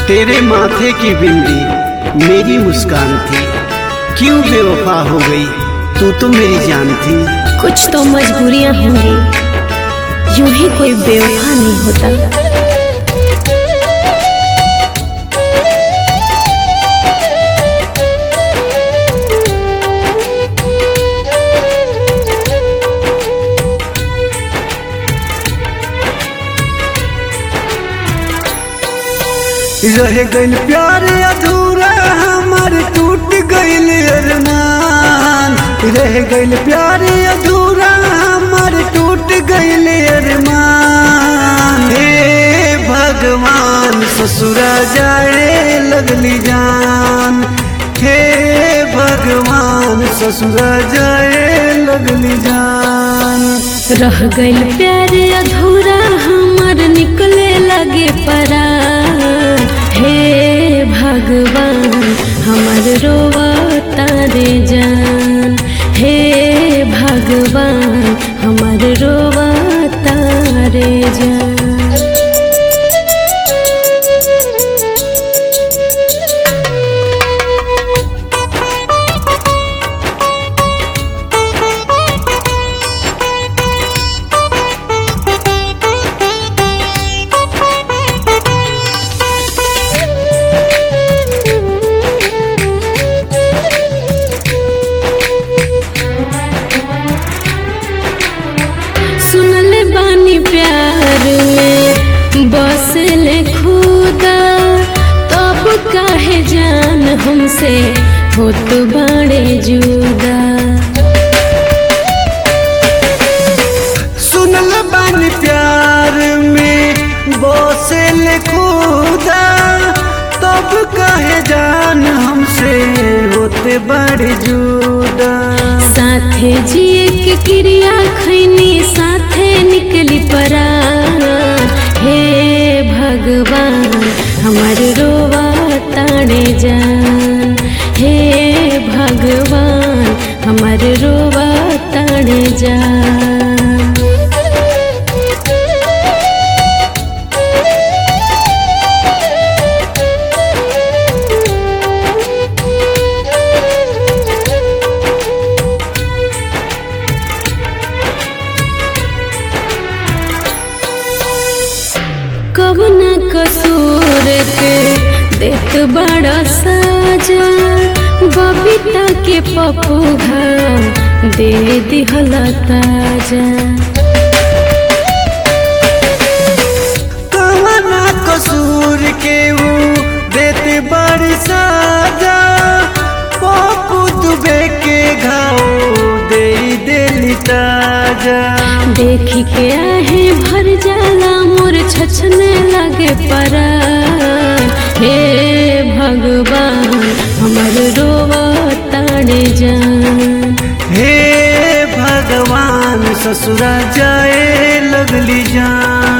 तेरे माथे की बिंदी मेरी मुस्कान थी क्यों बेवफा हो गई तू तो मेरी जान थी कुछ तो मजबूरियां होंगी यूं ही कोई बेवफा नहीं होता रह गइल प्यार अधूरा हमार टूट गइल अरमान रह गइल प्यार अधूरा हमार टूट गइल अरमान हे भगवान ससुरा जाए लगली जान हे भगवान ससुरा जाए लगली जान रह गइल प्यार अधूरा हमार निकले लगे परा हे भगवान हमार रोवा तारे जान हे भगवान हमार रोवा तारे जान सुनल बानी प्यार में बसले खुदा तब काहे जान हमसे होत बाड़े जुदा सुनल बानी प्यार में बोसल खुदा तब कहे जान हमसे होते बड़े जुदा साथे जिए के क्रिया खैनी साथे निकली परा हे भगवान हमार रोवा ताड़े जान हे भगवान हमार रोवा ताड़े जान कवना कसूर के देत बड़ा साजा बबीता के पपुघा दे दिहला ताजा कवना कसूर के वो देते बड़ी साजा पप्पू दुबे के घाव दे दिल ताजा देखी के आहे भर जाला मोर छछने लगे परा हे भगवान हमर रोवा ताड़े जान हे भगवान ससुरा जाए लगली जान